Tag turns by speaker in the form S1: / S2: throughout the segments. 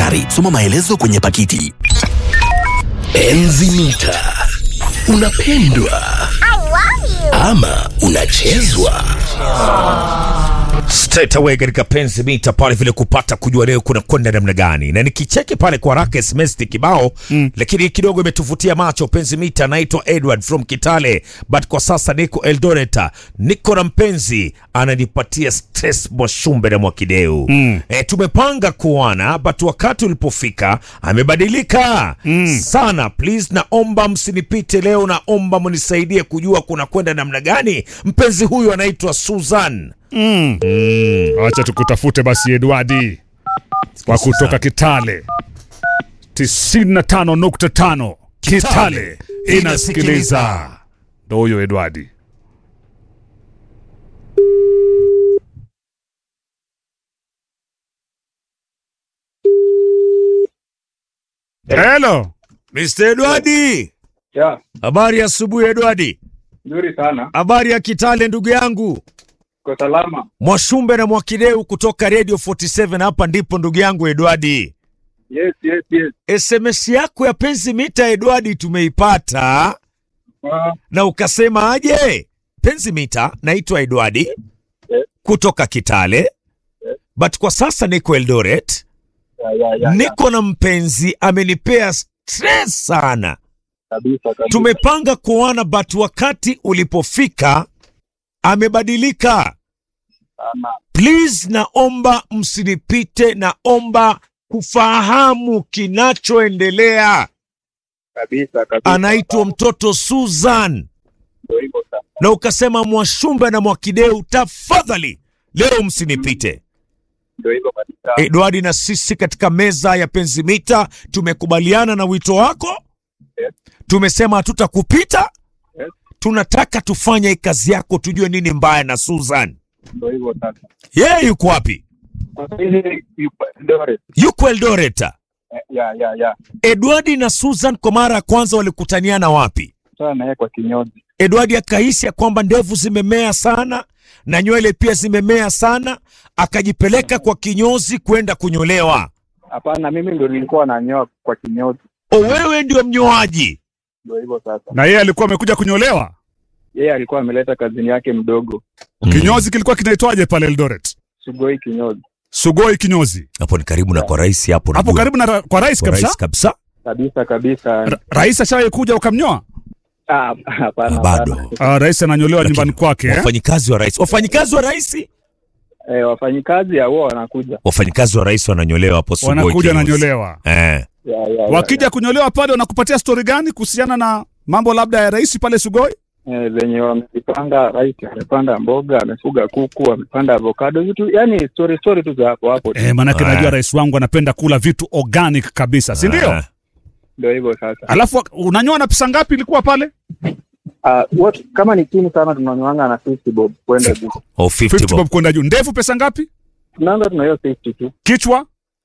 S1: Tafadhali soma maelezo kwenye pakiti. Enzi mita, unapendwa ama unachezwa?
S2: straight away katika penzi mita pale vile kupata kujua leo kuna kwenda namna gani, na nikicheki pale kwa haraka SMS ni kibao mm. lakini kidogo imetuvutia macho. Penzi mita naitwa Edward from Kitale, but kwa sasa niko Eldoret, niko na mpenzi ananipatia stress Mwashumbe na Mwakideu mm. e, tumepanga kuana but wakati ulipofika amebadilika mm. sana. Please, naomba msinipite leo, naomba mnisaidie kujua kuna kwenda namna gani. Mpenzi huyu anaitwa Susan.
S3: Acha tukutafute basi Edwardi wa kutoka Kitale 95.5 Kitale inasikiliza. Ndo huyo Edwardi. Hello.
S2: Mr. Edwardi.
S4: Ya,
S2: Habari ya asubuhi Edwardi.
S4: nzuri sana.
S2: Habari ya Kitale ndugu yangu.
S4: Kwa salama.
S2: Mwashumbe na Mwakideu kutoka Radio 47 hapa ndipo ndugu yangu Edwardi.
S4: Yes, yes, yes.
S2: SMS yako ya penzi mita Edwardi tumeipata
S4: Ah,
S2: na ukasema aje? Penzi mita naitwa Edwardi
S4: Yes.
S2: kutoka Kitale. But kwa sasa niko Eldoret.
S4: ya, ya, ya, ya.
S2: Niko na mpenzi amenipea stress sana.
S4: Kabisa, kabisa.
S2: Tumepanga kuoana but wakati ulipofika amebadilika.
S4: Sana.
S2: Please, naomba msinipite, naomba kufahamu kinachoendelea.
S4: Kabisa, kabisa.
S2: Anaitwa mtoto Susan,
S4: Ndio hivyo sasa.
S2: na ukasema Mwashumbe na Mwakideu, tafadhali leo msinipite.
S4: Ndio hivyo kabisa.
S2: Edwardi na sisi katika meza ya Penzimita tumekubaliana na wito wako,
S4: Yes.
S2: tumesema hatutakupita.
S4: Yes.
S2: Tunataka tufanye kazi yako, tujue nini mbaya na Susan.
S4: Ndio hivyo sasa.
S2: Yeye yuko wapi?
S4: Sasa hivi yupo Eldoret.
S2: Yuko Eldoret.
S4: Eh, Ya, ya, ya.
S2: Edwardi na Susan kwa mara ya kwanza walikutaniana wapi?
S4: Sasa na yeye kwa kinyozi.
S2: Edwardi akahisi ya kwamba ndevu zimemea sana na nywele pia zimemea sana, akajipeleka kwa kinyozi kwenda kunyolewa.
S4: Hapana, mimi ndio nilikuwa nanyoa kwa kinyozi.
S2: O, wewe ndio mnyoaji?
S4: Ndio hivyo sasa.
S3: Na yeye alikuwa amekuja kunyolewa.
S4: Yeye alikuwa ameleta kazini yake mdogo.
S3: Kinyozi kilikuwa kinaitwaje pale Eldoret?
S4: Sugoi kinyozi.
S3: Sugoi kinyozi.
S2: Hapo ni karibu na kwa rais hapo,
S3: Hapo
S2: najua.
S3: karibu na ra- kwa rais
S2: Kwa
S3: kabisa.
S2: rais kabisa.
S4: Kabisa, kabisa.
S3: Ra- Rais ashawahi kuja ukamnyoa?
S4: Ah, hapana.
S2: Bado.
S4: hapana.
S3: Ah, rais ananyolewa
S2: Lakini
S3: nyumbani kwake eh?
S2: Wafanyikazi wa rais, wafanyikazi wa rais,
S4: Eh, wafanyikazi ya wao wanakuja.
S2: wafanyikazi wa rais wananyolewa hapo Sugoi
S3: Wanakuja
S2: kinyozi.
S3: nanyolewa.
S2: Eh.
S4: Ya, ya, ya,
S3: Wakija kunyolewa pale wanakupatia stori gani kuhusiana na mambo labda ya rais pale Sugoi?
S4: eh, venye wamepanda rais amepanda mboga amefuga kuku amepanda avocado vitu yani story story tu za hapo hapo tu.
S3: Eh, manake
S2: Ah.
S3: najua rais wangu anapenda kula vitu organic kabisa, si ndio?
S2: Ah.
S4: ndio hivyo sasa
S3: Alafu unanyoa na pesa ngapi ilikuwa pale?
S4: uh, what, kama ni chini sana tunanywanga na 50 bob kwenda juu
S2: Oh, 50
S3: 50
S2: bob.
S3: bob kwenda juu. Ndevu pesa ngapi?
S4: tunaanza tuna hiyo 50 tu
S3: Kichwa?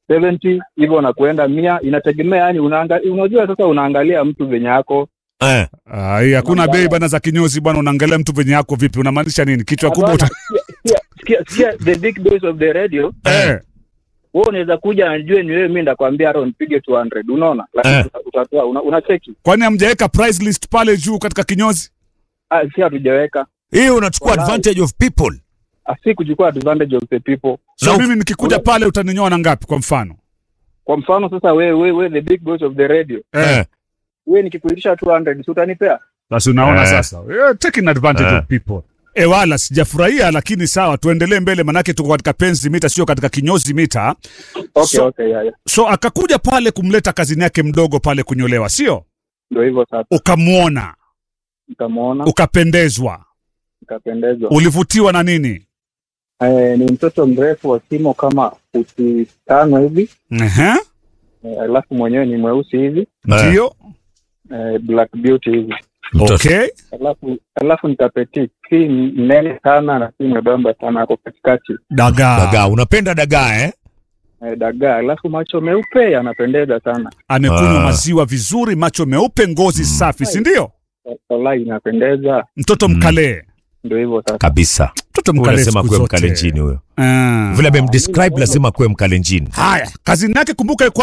S4: 70 hivyo na kuenda mia inategemea yani unaanga, unajua sasa unaangalia mtu venye yako
S2: Eh.
S3: Ah, hii hakuna
S4: Mabaya.
S3: bei bana za kinyozi bwana, unaangalia mtu venye yako vipi? Unamaanisha nini? Kichwa kubwa
S4: Hapana,
S3: uta...
S4: sikia- sikia- sikia the big boys of the radio
S3: eh.
S4: wewe unaweza kuja najue ni wewe mimi ndakwambia hata nipige 200 unaona lakini
S2: Eh.
S4: uta- utatoa una, unacheki
S3: Kwani hamjaweka price list pale juu katika kinyozi?
S4: ah, si hatujaweka
S2: Hii unachukua
S4: Walai.
S2: advantage of people.
S4: Ah, si kuchukua advantage of the people
S3: So
S2: Na-
S3: mimi nikikuja
S4: Una-
S3: pale utaninyoa na ngapi kwa mfano?
S4: kwa mfano sasa wewe wewe wewe the big boys of the radio
S2: Eh.
S4: wewe nikikuitisha 200 si utanipea
S3: Basi unaona
S2: Eh.
S3: sasa. You're taking advantage
S2: Eh.
S3: of people. E wala sijafurahia, lakini sawa, tuendelee mbele, manake tuko katika penzi mita, sio katika kinyozi mita.
S4: okay
S3: So-
S4: okay yeah, yeah.
S3: So akakuja pale kumleta kazini yake mdogo pale kunyolewa, sio?
S4: ndio hivyo sasa
S3: Ukamwona,
S4: nikamwona
S3: ukapendezwa,
S4: nikapendezwa
S3: ulivutiwa na nini?
S4: eh, ni mtoto mrefu wa kimo kama futi tano hivi
S3: Ehe,
S4: eh, alafu mwenyewe ni mweusi hivi
S3: ndio.
S4: eh, black beauty hivi
S2: Mtoto.
S3: Okay.
S4: alafu alafu nikapetit si mnene sana na si mwembamba sana ako katikati
S3: Dagaa.
S2: Dagaa, unapenda dagaa eh?
S4: eh, dagaa alafu macho meupe yanapendeza sana
S3: Amekunywa
S2: Ah.
S3: maziwa vizuri, macho meupe, ngozi safi, si ndio?
S4: walai inapendeza
S3: Mtoto
S2: Mm.
S3: mkalee.
S4: ndio hivyo sasa
S2: Kabisa.
S3: Mtoto
S2: Huyu
S3: mkalee
S2: Lazima
S3: siku
S2: kuwe
S3: zote.
S2: mkalenjini huyo.
S3: Ah.
S2: Vile amemdescribe lazima kuwe mkalenjini.
S3: Haya, kazini yake kumbuka